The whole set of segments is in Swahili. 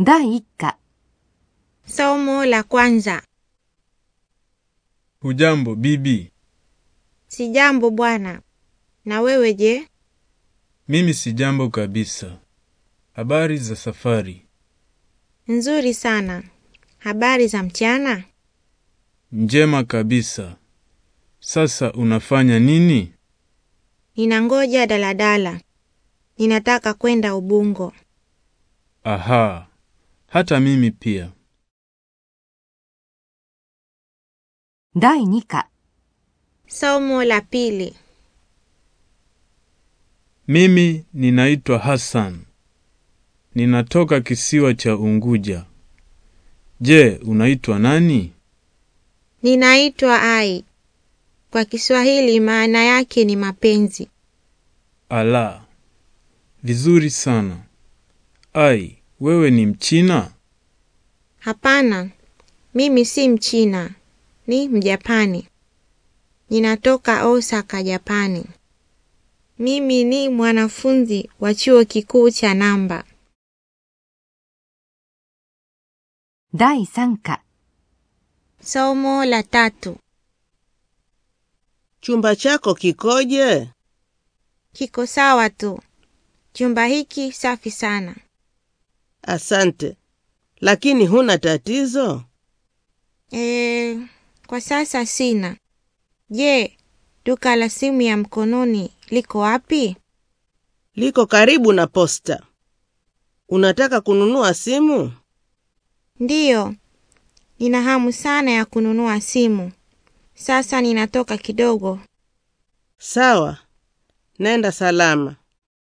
第一課 Somo la kwanza. Hujambo bibi? Sijambo bwana. Na wewe je? Mimi si jambo kabisa. Habari za safari? Nzuri sana. Habari za mchana? Njema kabisa. Sasa unafanya nini? Ninangoja daladala. Ninataka kwenda Ubungo. Aha. Hata mimi pia. 第二課 Somo la pili. Mimi ninaitwa Hassan. Ninatoka kisiwa cha Unguja. Je, unaitwa nani? Ninaitwa Ai. Kwa Kiswahili maana yake ni mapenzi. Ala. Vizuri sana. Ai, wewe ni Mchina? Hapana. Mimi si Mchina. Ni Mjapani. Ninatoka Osaka, Japani. Mimi ni mwanafunzi wa chuo kikuu cha Namba. 第三課 Somo la tatu. Chumba chako kikoje? Kiko sawa tu. Chumba hiki safi sana. Asante. Lakini huna tatizo? E, kwa sasa sina. Je, duka la simu ya mkononi liko wapi? Liko karibu na posta. Unataka kununua simu? Ndiyo, nina hamu sana ya kununua simu. Sasa ninatoka kidogo. Sawa. Nenda salama.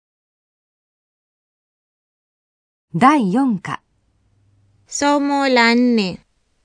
第四課 Somo la nne.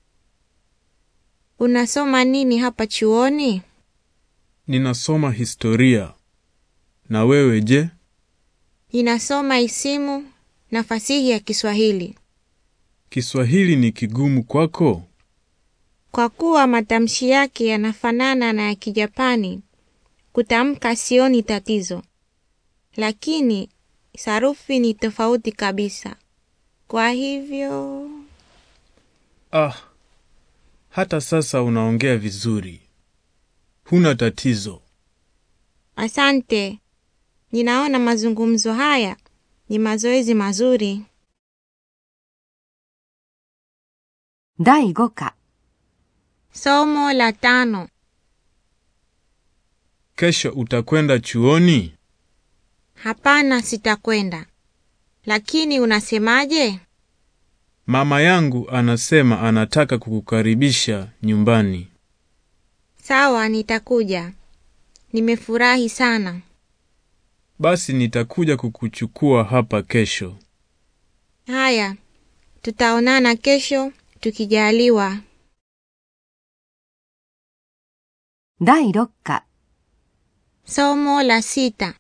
Unasoma nini hapa chuoni? Ninasoma historia. Na wewe je? Ninasoma isimu na fasihi ya Kiswahili. Kiswahili ni kigumu kwako? Kwa kuwa matamshi yake yanafanana na ya Kijapani, kutamka sioni tatizo, lakini sarufi ni tofauti kabisa. Kwa hivyo Ah. Hata sasa unaongea vizuri. Huna tatizo. asante. Ninaona mazungumzo haya ni mazoezi mazuri. 第五課 Somo la tano. Kesho utakwenda chuoni? Hapana, sitakwenda. Lakini unasemaje? Mama yangu anasema anataka kukukaribisha nyumbani. Sawa, nitakuja. Nimefurahi sana. Basi nitakuja kukuchukua hapa kesho. Haya, tutaonana kesho tukijaliwa. 第六課 Somo la sita.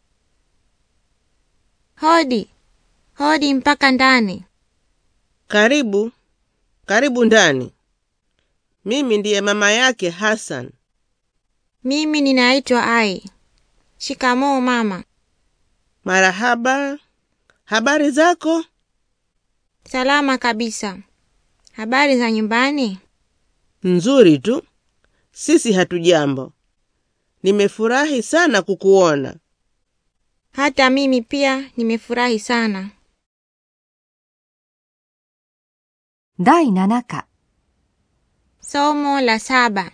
Hodi, hodi mpaka ndani. Karibu. Karibu ndani. Mimi ndiye mama yake Hassan. Mimi ninaitwa Ai. Shikamoo mama. Marahaba. Habari zako? Salama kabisa. Habari za nyumbani? Nzuri tu. Sisi hatujambo. Nimefurahi sana kukuona. Hata mimi pia nimefurahi sana. 第七課 Somo la saba.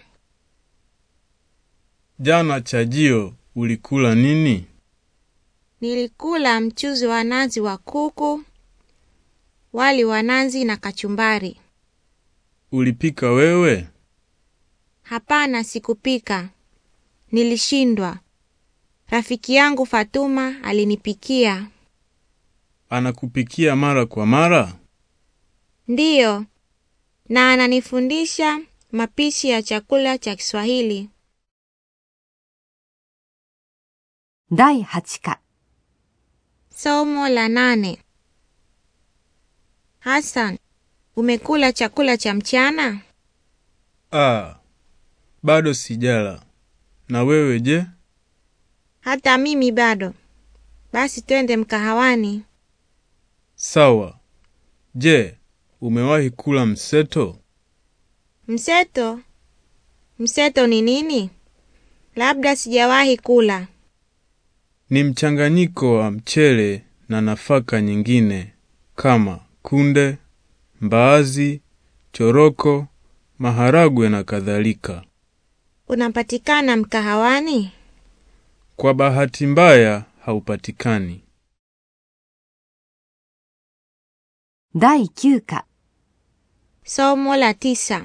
Jana chajio ulikula nini? Nilikula mchuzi wa nazi wa kuku, wali wa nazi na kachumbari. Ulipika wewe? Hapana, sikupika. Nilishindwa. Rafiki yangu Fatuma alinipikia. Anakupikia mara kwa mara? Ndiyo, na ananifundisha mapishi ya chakula cha Kiswahili. 第八課 Somo la nane. Hassan, umekula chakula cha mchana? Ah, bado sijala. Na wewe je? Hata mimi bado. Basi twende mkahawani. Sawa. Je, umewahi kula mseto? Mseto? Mseto ni nini? Labda sijawahi kula. Ni mchanganyiko wa mchele na nafaka nyingine kama kunde, mbaazi, choroko, maharagwe na kadhalika. Unapatikana mkahawani? Kwa bahati mbaya haupatikani. 第9課 Somo la tisa.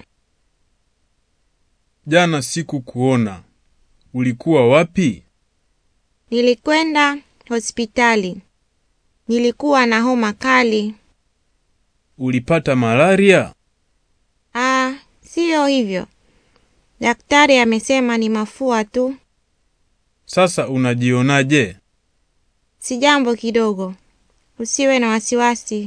Jana siku kuona. Ulikuwa wapi? Nilikwenda hospitali. Nilikuwa na homa kali. Ulipata malaria? Ah, siyo hivyo. Daktari amesema ni mafua tu. Sasa unajionaje? Si jambo kidogo. Usiwe na wasiwasi.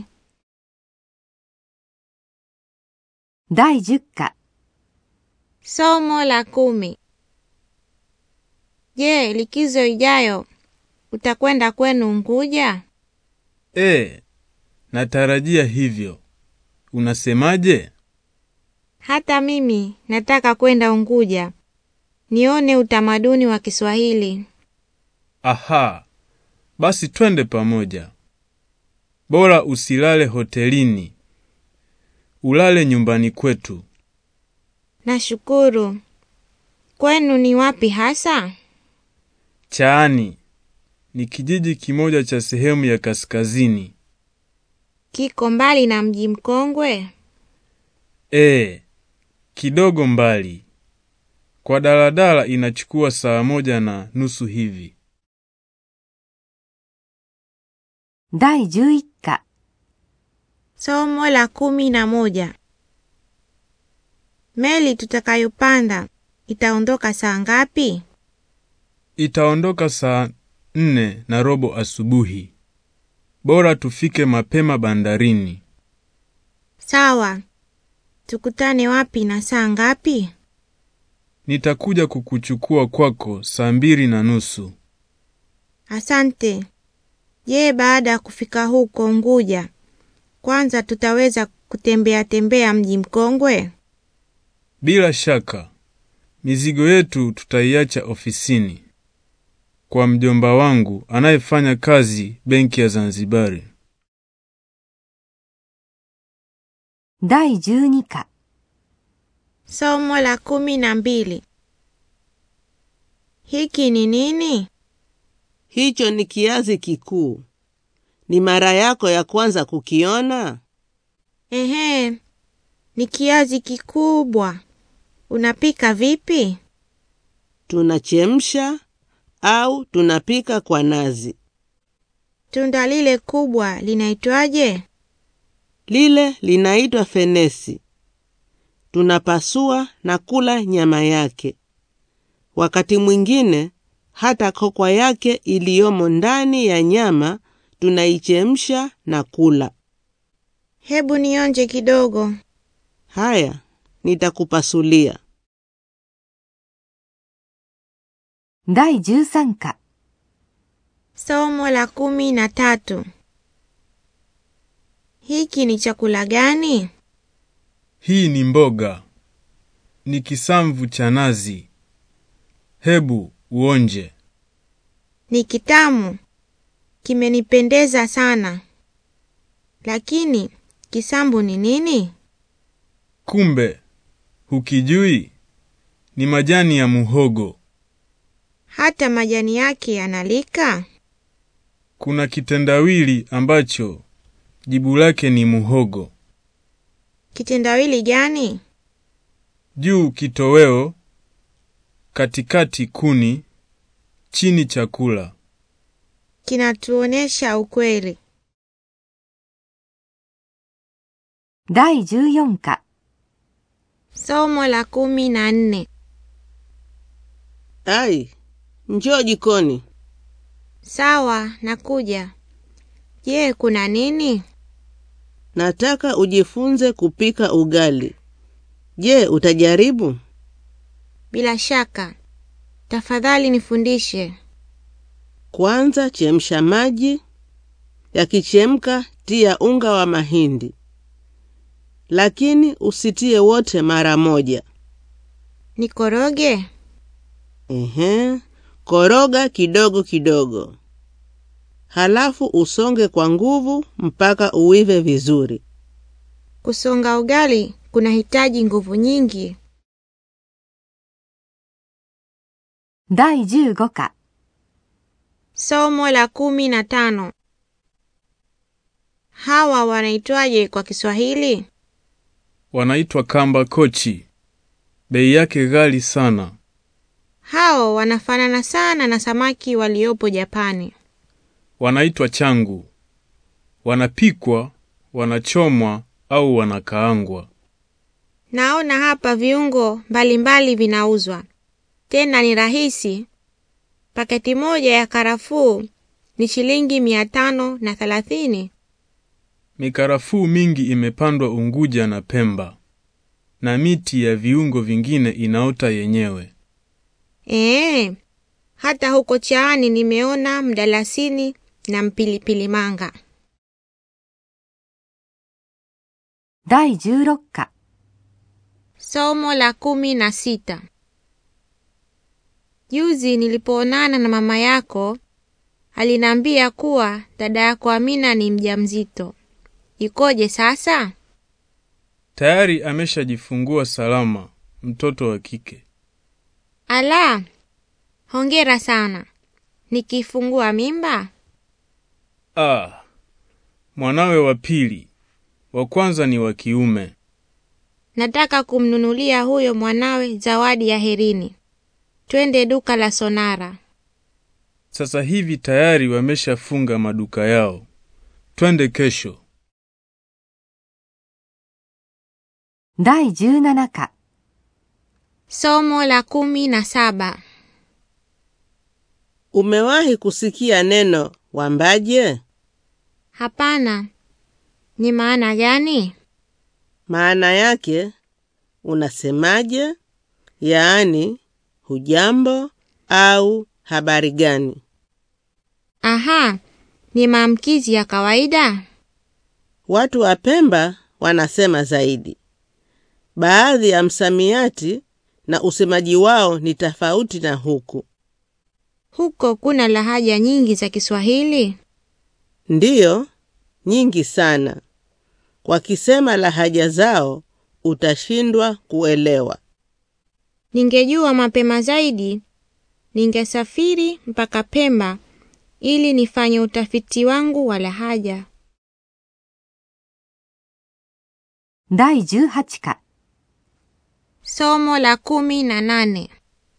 第10課 Somo la kumi. Je, likizo ijayo utakwenda kwenu Unguja? E, natarajia hivyo. Unasemaje? Hata mimi nataka kwenda Unguja nione utamaduni wa Kiswahili. Aha, basi twende pamoja. Bora usilale hotelini, ulale nyumbani kwetu. Nashukuru. Kwenu ni wapi hasa? Chaani ni kijiji kimoja cha sehemu ya kaskazini. Kiko mbali na mji mkongwe? E, kidogo mbali. Kwa daladala inachukua saa moja na nusu hivi. 第11課 Somo la kumi na moja. Meli tutakayopanda itaondoka saa ngapi? Itaondoka saa nne na robo asubuhi. Bora tufike mapema bandarini. Sawa. Tukutane wapi na saa ngapi? Nitakuja kukuchukua kwako saa mbili na nusu. Asante. Je, baada ya kufika huko Unguja, kwanza tutaweza kutembea tembea mji mkongwe? Bila shaka, mizigo yetu tutaiacha ofisini kwa mjomba wangu anayefanya kazi benki ya Zanzibari. 第12課 Somo la kumi na mbili. Hiki ni nini? Hicho ni kiazi kikuu. Ni mara yako ya kwanza kukiona? Ehe, ni kiazi kikubwa. Unapika vipi? Tunachemsha au tunapika kwa nazi. Tunda lile kubwa linaitwaje? Lile linaitwa fenesi. Tunapasua na kula nyama yake. Wakati mwingine hata kokwa yake iliyomo ndani ya nyama tunaichemsha na kula. Hebu nionje kidogo. Haya, nitakupasulia. 第13課 Somo la kumi na tatu. Hiki ni chakula gani? Hii ni mboga, ni kisamvu cha nazi. Hebu uonje. Ni kitamu. Kimenipendeza sana. Lakini kisambu ni nini? Kumbe hukijui? Ni majani ya muhogo. Hata majani yake yanalika? Kuna kitendawili ambacho jibu lake ni muhogo. Kitendawili gani? Juu kitoweo, katikati kuni, chini chakula. Kinatuonesha ukweli. 第14課 Somo la kumi na nne. Ai, njoo jikoni. Sawa, nakuja. Je, kuna nini? Nataka ujifunze kupika ugali. Je, utajaribu? Bila shaka. Tafadhali nifundishe. Kwanza chemsha maji. Yakichemka, tia unga wa mahindi. lakini usitie wote mara moja. Nikoroge? Ehe, koroga kidogo kidogo, halafu usonge kwa nguvu mpaka uive vizuri. Kusonga ugali kunahitaji nguvu nyingi. 第15課 Somo la kumi na tano. Hawa wanaitwaje kwa Kiswahili? Wanaitwa kamba kochi. Bei yake ghali sana. Hao wanafanana sana na samaki waliopo Japani. Wanaitwa changu. Wanapikwa, wanachomwa au wanakaangwa. Naona hapa viungo mbalimbali vinauzwa, tena ni rahisi. Paketi moja ya karafuu ni shilingi mia tano na thelathini. Mikarafuu mingi imepandwa Unguja na Pemba, na miti ya viungo vingine inaota yenyewe. Ee, hata huko Chaani nimeona mdalasini na mpilipili manga. 第16課 Somo la kumi na sita. Juzi nilipoonana na mama yako aliniambia kuwa dada yako Amina ni mjamzito. Ikoje sasa? Tayari ameshajifungua salama mtoto wa kike. Ala, hongera sana. Nikifungua mimba? Ah, mwanawe wa pili, wa kwanza ni wa kiume. Nataka kumnunulia huyo mwanawe zawadi ya herini. Twende duka la Sonara. Sasa hivi tayari wameshafunga maduka yao. Twende kesho. 第17課 Somo la kumi na saba. Umewahi kusikia neno wambaje? Hapana. Ni maana gani? Maana yake unasemaje, yaani hujambo au habari gani. Aha, ni maamkizi ya kawaida. Watu wa Pemba wanasema zaidi. Baadhi ya msamiati na usemaji wao ni tofauti na huku. Huko kuna lahaja nyingi za Kiswahili. Ndiyo, nyingi sana. Wakisema lahaja zao utashindwa kuelewa. Ningejua mapema zaidi, ningesafiri mpaka Pemba ili nifanye utafiti wangu wa lahaja. 第18課 Somo la kumi na nane.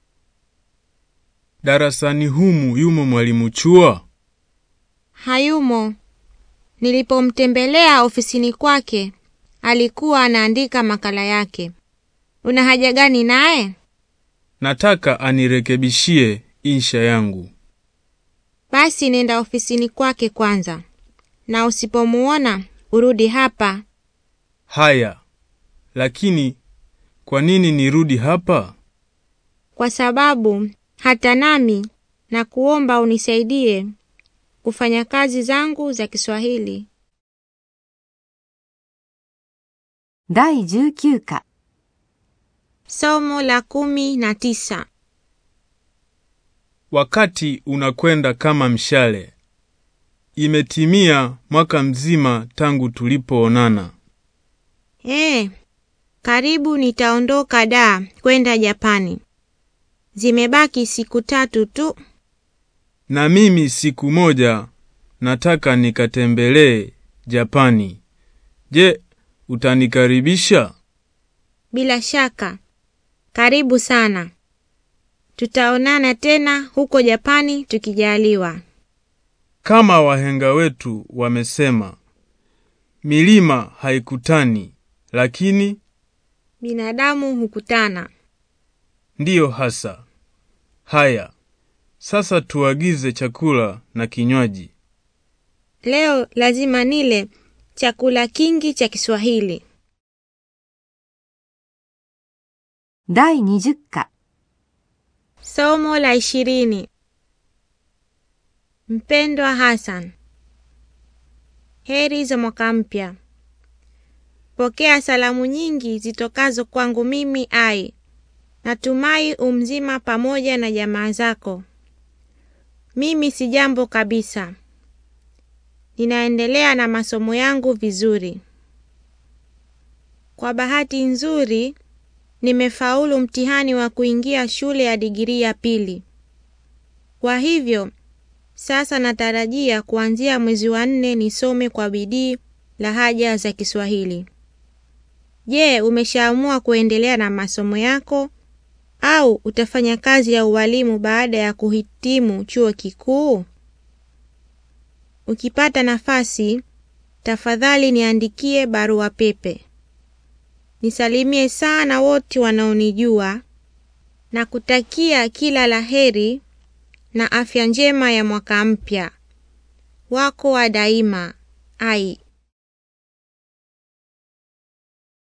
Darasani humu yumo mwalimu Chua? Hayumo. Nilipomtembelea ofisini kwake, alikuwa anaandika makala yake. Una haja gani naye? Nataka anirekebishie insha yangu. Basi nenda ofisini kwake kwanza, na usipomuona urudi hapa. Haya, lakini kwa nini nirudi hapa? kwa sababu hata nami na kuomba unisaidie kufanya kazi zangu za Kiswahili. 第19課 Somo la kumi na tisa. Wakati unakwenda kama mshale. Imetimia mwaka mzima tangu tulipoonana. Eh, karibu nitaondoka da kwenda Japani. Zimebaki siku tatu tu. Na mimi siku moja nataka nikatembelee Japani. Je, utanikaribisha? Bila shaka. Karibu sana. Tutaonana tena huko Japani tukijaliwa. Kama wahenga wetu wamesema, milima haikutani, lakini Binadamu hukutana. ndiyo hasa. Haya, sasa tuagize chakula na kinywaji. Leo lazima nile chakula kingi cha Kiswahili. 第20課 Somo la ishirini. Mpendwa Hassan, heri za mwaka mpya. Pokea salamu nyingi zitokazo kwangu mimi Ai. Natumai umzima pamoja na jamaa zako. Mimi si jambo kabisa. Ninaendelea na masomo yangu vizuri. Kwa bahati nzuri, nimefaulu mtihani wa kuingia shule ya digirii ya pili. Kwa hivyo, sasa natarajia kuanzia mwezi wa nne nisome kwa bidii lahaja za Kiswahili. Je, umeshaamua kuendelea na masomo yako au utafanya kazi ya ualimu baada ya kuhitimu chuo kikuu? Ukipata nafasi, tafadhali niandikie barua pepe. Nisalimie sana wote wanaonijua na kutakia kila laheri na afya njema ya mwaka mpya. Wako wa daima, Ai.